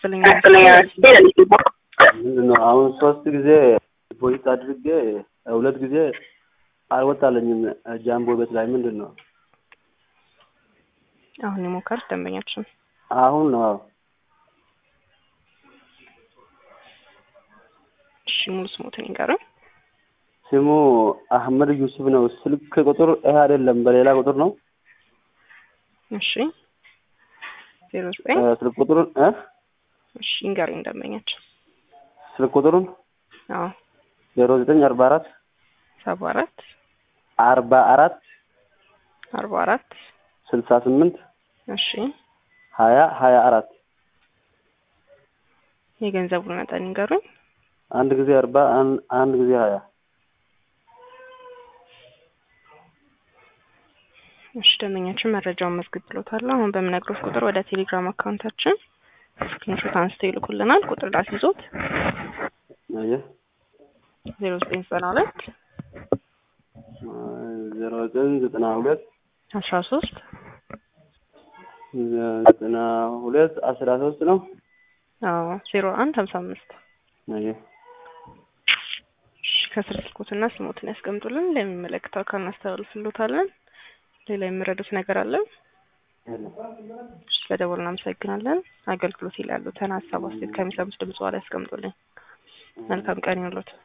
ይስጥልኝ። ምንድን ነው አሁን ሶስት ጊዜ ዲፖዚት አድርጌ ሁለት ጊዜ አልወጣለኝም። ጃምቦ ቤት ላይ ምንድን ነው አሁን የሞከሩት ደንበኛችን አሁን ነው? አዎ እሺ፣ ሙሉ ስሞትን ይንገሩኝ። ስሙ አህመድ ዩሱፍ ነው። ስልክ ቁጥር ይሄ አይደለም፣ በሌላ ቁጥር ነው። እሺ፣ ዜሮ ዘጠኝ ስልክ ቁጥሩን እ እሺ፣ ይንገሩኝ ደንበኛችን። ስልክ ቁጥሩን አዎ ዜሮ ዘጠኝ አርባ አራት ሰባ አራት አርባ አራት አርባ አራት ስልሳ ስምንት እሺ፣ ሀያ ሀያ አራት የገንዘቡን መጠን ይንገሩኝ። አንድ ጊዜ አርባ አን- አንድ ጊዜ ሀያ እሺ ደንበኛችን መረጃውን መዝግብ ብሎታል። አሁን በምነግሮት ቁጥር ወደ ቴሌግራም አካውንታችን ስክሪንሾት አንስተው ይልኩልናል። ቁጥር ላስይዞት አየህ ዜሮ ዘጠኝ ዘጠና ሁለት ዜሮ ዘጠኝ ዘጠና ሁለት አስራ ሶስት ዘጠና ሁለት አስራ ሶስት ነው። አዎ ዜሮ አንድ ሀምሳ አምስት አየህ እሺ ከስር ስልኮትና ስሞትን ያስቀምጡልን። ለሚመለከተው አካል እናስተላልፍሎታለን። ሌላ የሚረዱት ነገር አለ? እሺ በደወል እናመሰግናለን። አገልግሎት ይላሉ ተና ሀሳብ አስተያየት ከሚሰሙት ድምጽ በኋላ ያስቀምጡልኝ። መልካም ቀን ይሁንልዎት።